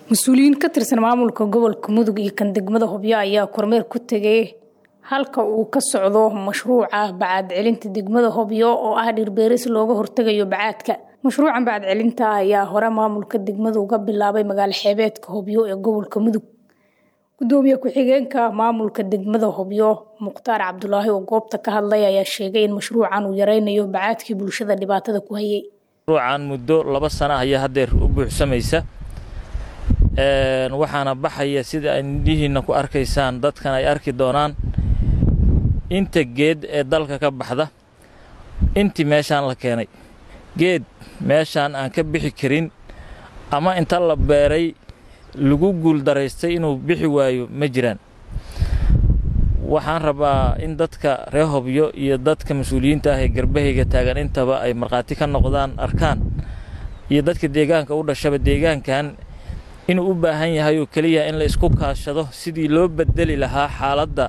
mas-uuliyiin ka tirsan maamulka gobolka mudug iyo kan degmada hobyo ayaa kormeer ku tegay halka uu ka socdo mashruuca bacaad celinta degmada hobyo oo ah dhirbeeris looga hortegayo bacaadka mashruucan bacaad celinta ayaa hore maamulka degmada uga bilaabay magaalo xeebeedka hobyo ee gobolka mudug gudoomiye ku-xigeenka maamulka degmada hobyo mukhtaar cabdulaahi oo goobta ka hadlay ayaa sheegay in mashruucan uu yareynayo bacaadkii bulshada dhibaatada ku hayay mashruucan muddo laba sano ayaa haddeer u buuxsamaysa waxaana baxaya sida ay indhihiina ku arkaysaan dadkan ay arki doonaan inta geed ee dalka ka baxda intii meeshaan la keenay geed meeshaan aan ka bixi karin ama inta la beeray lagu guuldaraystay inuu bixi waayo ma jiraan waxaan rabaa in dadka reer hobyo iyo dadka mas-uuliyiinta ah ee garbahayga taagan intaba ay markhaati ka noqdaan arkaan iyo dadka deegaanka u dhashaba deegaankan inuu u baahan yahay oo keliya in la isku kaashado sidii loo bedeli lahaa xaaladda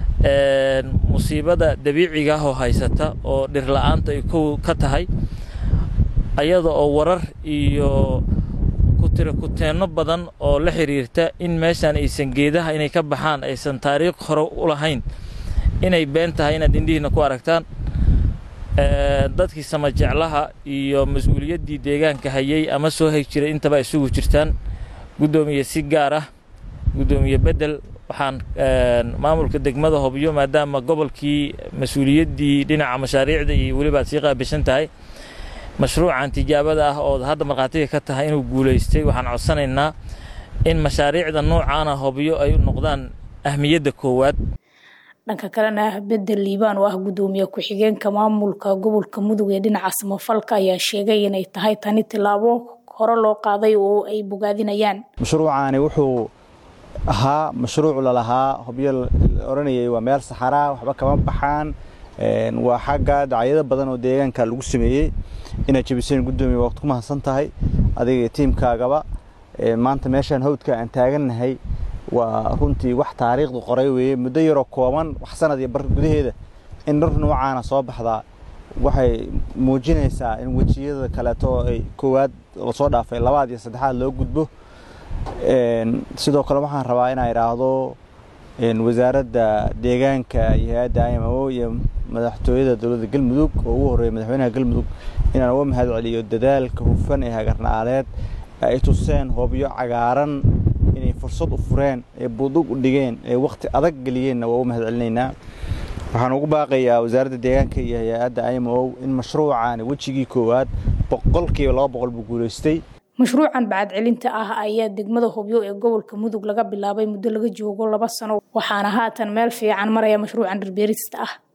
musiibada dabiiciga ah oo haysata oo dhirla'aanta ay kow ka tahay ayada oo warar iyo kutira kuteenno badan oo la xiriirta in meeshaan aysan geedaha inay ka baxaan aysan taariikh hore u lahayn inay been tahay inaad indhihiina ku aragtaan dadkii samajeclaha iyo mas-uuliyaddii deegaanka hayay ama soo hay jiray intaba isugu jirtaan guddoomiye si gaar ah guddoomiye bedel waxaan maamulka degmada hobyo maadaama gobolkii mas-uuliyaddii dhinaca mashaariicda iyo weliba aad sii qaabishan tahay mashruucan tijaabada ah ood hadda markhaatiga ka tahay inuu guulaystay waxaan codsanaynaa in mashaariicda noocaana hobyo ay u noqdaan ahmiyadda koowaad dhanka kalena bedel liibaan oo ah guddoomiye ku-xigeenka maamulka gobolka mudug ee dhinaca samafalka ayaa sheegay inay tahay tani tilaabo hore loo qaaday oo ay bogaadinayaan mashruucaani wuxuu ahaa mashruuc lalahaa hobyo la odhanayay waa meel saxaraa waxba kama baxaan waa xagga dacyado badan oo deegaanka lagu sameeyey inaad jebiseen guddoomiye waad ku mahadsan tahay adiga tiimkaagaba maanta meeshaan hawdka aan taagannahay waa runtii wax taariikhda qoray weeye muddo yaroo kooban wax sanad iyo bar gudaheeda in dhar noocaana soo baxdaa waxay muujinaysaa in wejiyada kaleeto ay koowaad lasoo dhaafay labaad iyo saddexaad loo gudbo sidoo kale waxaan rabaa inaa idhaahdo wasaaradda deegaanka iyo hay-adda i m o iyo madaxtooyada dowladda galmudug oo ugu horreeya madaxweynaha galmudug inaan uga mahad celiyo dadaalka hufan ee hagarna'aaleed ay tuseen hobyo cagaaran inay fursad u fureen ee budug u dhigeen ee wakhti adag geliyeenna waa uga mahad celinaynaa waxaan ugu baaqayaa wasaaradda deegaanka iyo hay-adda i m o in mashruucaani wejigii koowaad boqolkiiba laba boqol buu guulaystay mashruucan bacad celinta ah ayaa degmada hobyo ee gobolka mudug laga bilaabay muddo laga joogo laba sano waxaana haatan meel fiican maraya mashruucan dhirbeerista ah